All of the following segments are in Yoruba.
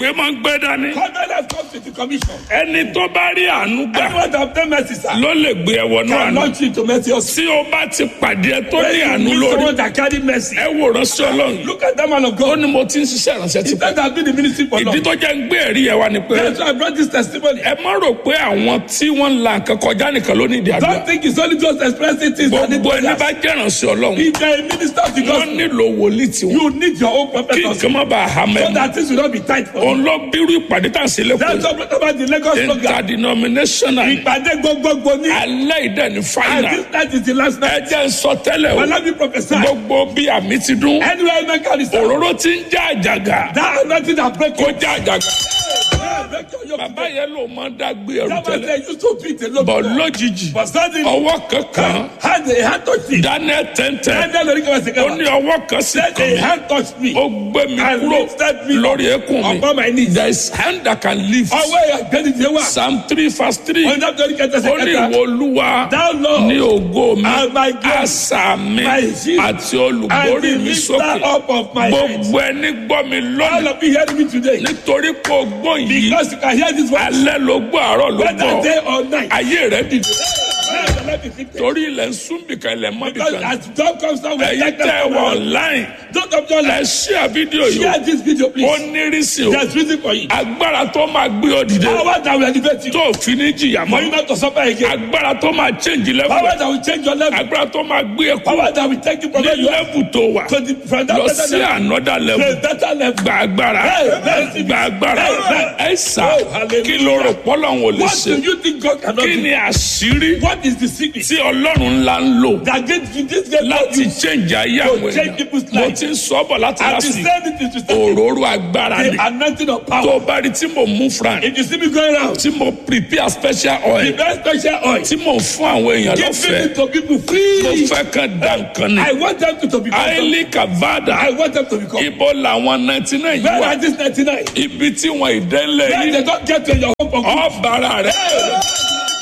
ìpè máa ń gbé dání Covenant comes with the commission. ẹni tó bá rí àánú gbà Anyone that obtain mercy, sir, ló lè gbé ẹ wọnú can àánú launch you to mercy also. tí o bá ti pàdé ẹ tó ní When you àánú meet lórí someone that carry mercy, ẹ wò ránṣẹ́ ọlọ́run look at that man of ó God. ní mo ti ń ṣiṣẹ́ ìránṣẹ́ ti He pẹ́ said I've been in ministry for ìdí long. tó jẹ́ ń gbé ẹ̀rí ẹ wá ni pé That's why I brought this testimony. ẹ má rò pé àwọn tí wọ́n ń la nǹkan kọjá nìkan ló ní ìdí àdúrà Don't think it's only just expressing things that need gbogbo ẹni prayers. bá jẹ́ ìránṣẹ́ ọlọ́run If you're a minister of the wọ́n gospel, nílò wòlíì tiwọn you need your own prophet kí also. nǹkan má bàa hà So mẹ́mọ́ that things will not be tight for you. òun ló bírú ìpàdé tá à ń ṣe That's lẹ́kọ̀ọ́ what brought about the Lagos program. interdenominational Ìpàdé gbogbogbò ní. alẹ́ ìdẹ́ ní And fáìnà this night is the last ẹ night. jẹ́ ń sọ tẹ́lẹ̀ o But let me prophesy. gbogbo bí àmì ti dún Anywhere you make a result, òróró ti ń já àjàgà that anointing that break kó you. já àjàgà Break your yoke bàbá today. yẹn ló máa ń dágbé ẹrù That was tẹ́lẹ̀ they used to beat a lot. bọ̀ lójijì But suddenly, ọwọ́ kankan hand a hand touched me. daniel tẹ́ntẹ́ And then the Lord was ó ní saying, ọwọ́ kan sí then kan a mi hand touched me. ó gbé mi And kúrò lifted me lórí eékún mi upon my knees. there is hand that can lift Ọwọ́ ẹ̀ gbẹ́ni ti wá. psalm three verse three Ọ̀nà tó ní kẹtẹ ó ní sẹ́kẹ̀tà. ìwọ olúwa Thou Lord, ní ògo mi and my God, àṣà mi my shield, àti and olùborí the mi lifter sókè up of my head. gbogbo ẹni gbọ́ mi All lónìí of you hearing me today. nítorí kò gbọ́ yìí Because you can hear this voice. alẹ́ ló gbọ́ àárọ̀ ló Whether gbọ́ day or night. ayé rẹ̀ dìde Now the life is lifted. torí ilẹ̀ ń sún bìkan ilẹ̀ mọ́ Because bìkan as dawn comes down, we ẹ̀yin take tẹ́ ẹ them wọ from online Don't of your ẹ life. ṣíà fídíò yìí Share this video, ó please. nírìsì o There's reason for it. agbára tó máa gbé ọ dìde Power that will elevate you. tó fi ní jìyà For you mọ́ not to suffer again. agbára tó máa change level Power that will change your level. agbára tó máa gbé ẹ kúrò Power that will take you from ní where you are level tó wà to the from that lọ better sí level another to level a better level. gba agbára Hey, gba agbára Hey, ẹ sà Oh, hallelujah. kí ló rò pọ́lọ́hún ò lè What ṣe do you think God cannot kí do? ni àṣírí What is the secret tí ọlọ́run ńlá ń lò that gives you this great láti you? change ayé To àwọn change èèyàn people's mo lives. ti ń sọ bọ̀ láti I've láti been saying it to start òróró agbára ni the anointing of tó power. bá rí tí mo mú fran If you see me going around, tí mo prepare special the oil best special oil, tí mo fún àwọn èèyàn giving lọ́fẹ̀ẹ́ it to people mo free. fẹ́ kàn dá nǹkan ni I want them to, to become. haile kavada I want them to become. ibo làwọn ninety nine yìí Where wà are these 99? ibi tí wọn ìdẹ́lẹ̀ Where yìí they don't get to your home for good. ọ̀bàrà rẹ̀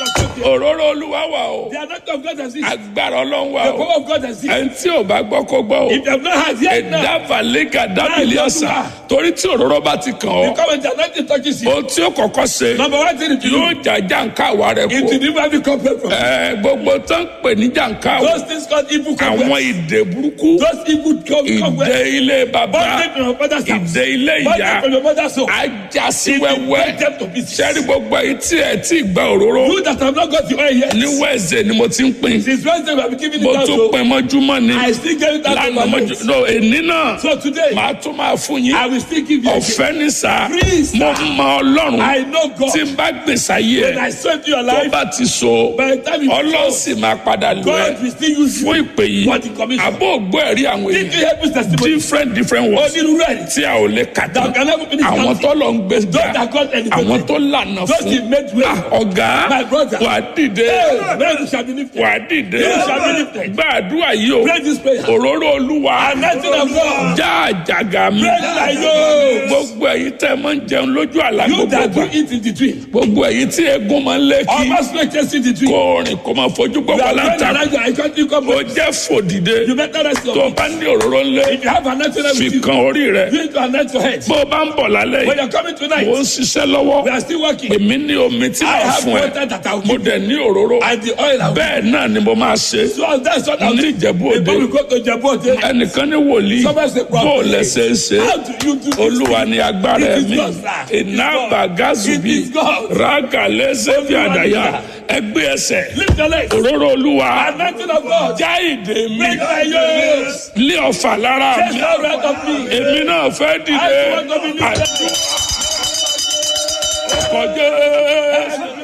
òróró olúwa wà o The anointing of God has it. agbára ọlọ́run wà The o power of God has it. ẹni tí ò bá gbọ́ kó gbọ́ o If you have not had yet now, ìdávaléga dábìlì ọ̀sà torí tí òróró bá ti kàn ọ́ because when the anointing touches you, ohun tí ó kọ́kọ́ ṣe number one thing to yóò do jàjà nǹka àwa rẹ̀ is kó to never be compared from ẹ gbogbo tó ń pè ní jàǹká o those things called evil àwọn compared. ìdè burúkú Those evil ìdè compared. ilé bàbá Bondage from your father's house. ìdè ilé ìyá Bondage from your mother's home. ajá sí It will wẹ́wẹ́ break them to pieces. sẹ́rí gbogbo èyí tí ẹ tí gba òróró You that have not got the oil yet. ní wẹ́ẹ̀sẹ̀ ni mo ti ń pín Since Wednesday we have been giving mo it out. tún So pín mọ́júmọ́ ni I still give it out to lánàá my mọ́jú mates. no èní náà So today màá tún máa fún yín I will still give you. again. ọ̀fẹ́ ní sá Free, sir. mo mọ ọlọ́run I know God. tí n bá gbèsè ayé When ẹ I sweat your tó life, bá ti so by the time you ọlọ́run close, sì máa padà lù ẹ́ God will still use fún you ìpè yìí for the commission. àbó ògbó ẹ̀rí àwọn If èèyàn you help his testimony, different different words onírúurú ẹ̀rí. tí a ò lè kà tán That can never finish àwọn counting. tó lọ ń gbé Those gbà that God elevated. àwọn tó lànà Those he fún made way. Ah, ọ̀gá My brother. wà á dìde Hey, men shall be lifted. wà á dìde You shall be lifted. gbàdúrà yìí o Pray this prayer. òróró olúwa Anointing of God. já àjàgà mi Break my yoke. gbogbo èyí tẹ́ ẹ máa ń jẹun lójú àlá You gbogbo that do gbà eat in the dream. gbogbo èyí tí egun máa ń lé kí Almost make us in the dream. kó rìn kó máa fojú You gbọ́gbọ́ are going láǹtà around your I can't think of ó it. jẹ́ fòdìde You better rest your tó feet. bá ní òróró ńlẹ̀ If you have anointing fi with you, kan orí rẹ̀ you need to anoint your head. bó o bá ń bọ̀ lálẹ́ When yìí you're coming tonight, mo ń ṣiṣẹ́ lọ́wọ́ we are still working. èmi ní omi tí I màá have fún ẹ water that I will mo give dẹ̀ ní òróró and the oil I will bẹ́ẹ̀ náà ni mo máa ṣe So that's what I'll ní do. ìjẹ̀bú òde Before we go to Jebu Ode, ẹnìkan ní wòlíì Somebody say, bó o lẹ́sẹ̀ ń ṣe how do you do this? olúwa ni agbára It is mi God, sir. It is iná God. bàgázùbí It is God. rága lẹ́sẹ̀ bí Olúwa ni àdáyà God. ẹgbẹ́ ẹsẹ̀ Lift your legs. òróró olúwa Anointing of God. já ìdè mi Break my yoke. lé ọ̀fà lára Take mi the right of me. èmi náà fẹ́ dìde I want to be lifted. àdúrà ọkọ̀ jẹ́